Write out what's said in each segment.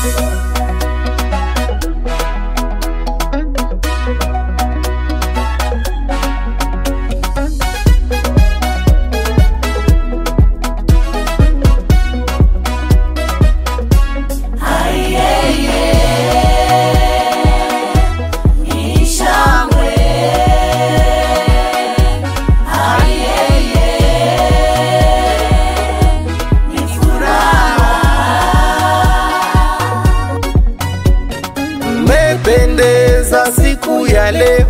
Mmependeza siku ya leo,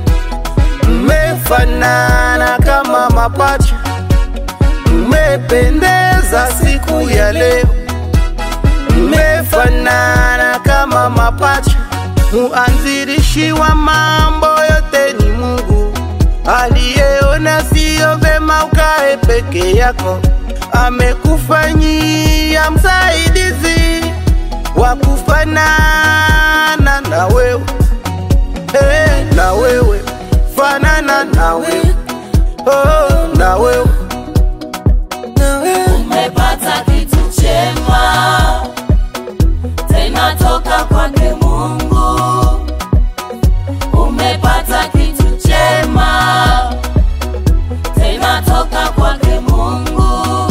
mmefanana kama mapacha. Mmependeza siku ya leo, mmefanana kama mapacha. Muanzilishi wa mambo yote ni Mungu aliyeona siyo vema ukae peke yako, amekufanyia msaidizi wa kufanana na wewe hey, na wewe fanana na wewe oh, na wewe na wewe umepata kitu chema tena toka kwake Mungu. Umepata kitu chema tena toka kwake Mungu.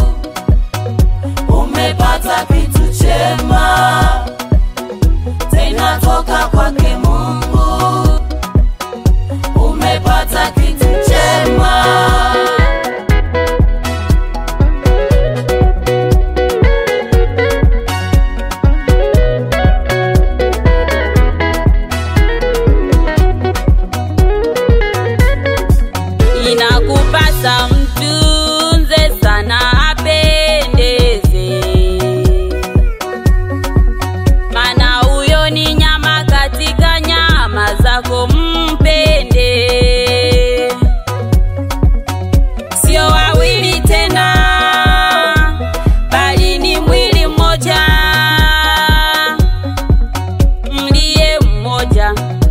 Umepata kitu chema tena toka kwake Mungu. Umepata kitu chema. inakupasa mtunze sana apendeze, mana huyo ni nyama katika nyama zako, mpende. Sio wawili tena, bali ni mwili mmoja, mliye mmoja,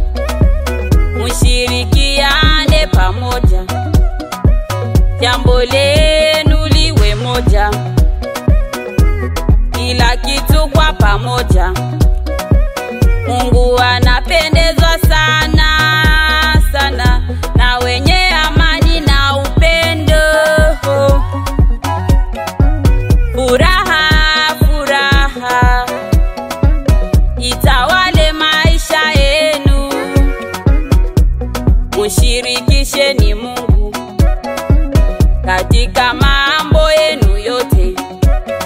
mushirikiane pamoja jambo lenu liwe moja, kila kitu kwa pamoja. Mungu anapendezwa sana sana na wenye amani na upendo. Furaha, furaha itawale maisha yenu, mushirikisheni Mungu katika mambo yenu yote.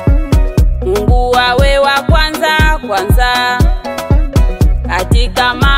Mungu awe wa kwanza kwanza katika mambo